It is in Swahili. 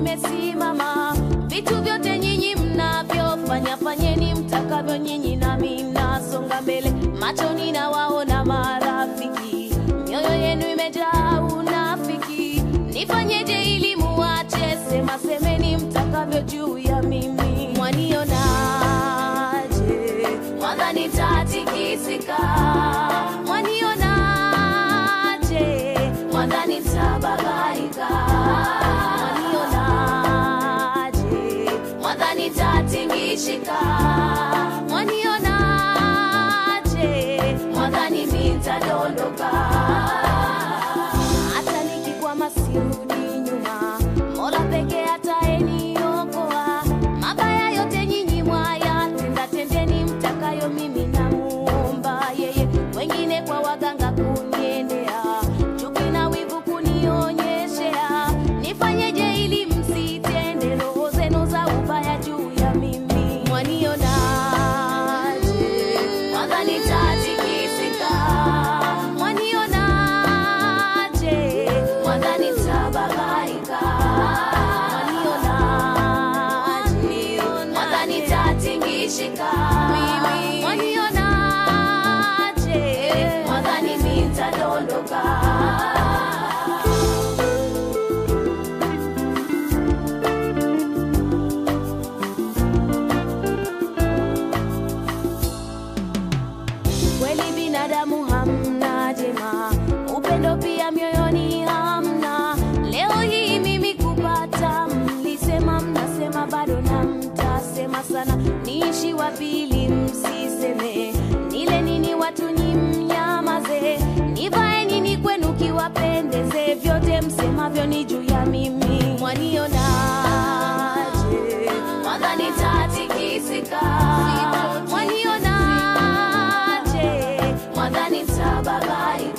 nimesimama. Vitu vyote nyinyi mnavyofanya fanyeni mtakavyo nyinyi, nami nasonga mbele. Machoni nawaona marafiki, mioyo yenu imejaa unafiki. Nifanyeje ili muache? Sema semeni mtakavyo juu ya mimi. Mwanionaje? Mwadhani tatikisika? Mwanionaje? Mwadhani tababaika? Mwanionaje? Mwadhani tatingishika? Mwanionaje? Mwadhani nitadondoka? Hata nikikwama sirudi nyuma, Mola pekee ataeniokoa. Mabaya yote nyinyi mwayatenda, tendeni mtakayo, mimi namuomba yeye. Wengine kwa waganga kuniendea, chuki na wivu kunionyeshea. Nifanyeje ili msitende roho zenu za ubaya juu ya mimi? Mwanionaje? Mwadhani tatikisika? Mwanionaje? Mwadhani tababaika? Mwanionaje? Mwadhani tatingishika? Mwanionaje? Mwadhani nitadondoka? kweli binadamu hamna jema, upendo pia mioyoni hamna. Leo hii mimi kupata, mlisema mnasema bado na mtasema sana. Niishi wapi ili msiseme? Nile nini watu ni mnyamaze? Nivae nini kwenu kiwapendeze? Vyote msemavyo ni juu ya mimi. Mwanionaje? Mwadhani tatikisika? Mwanionaje? Mwadhani tababaika?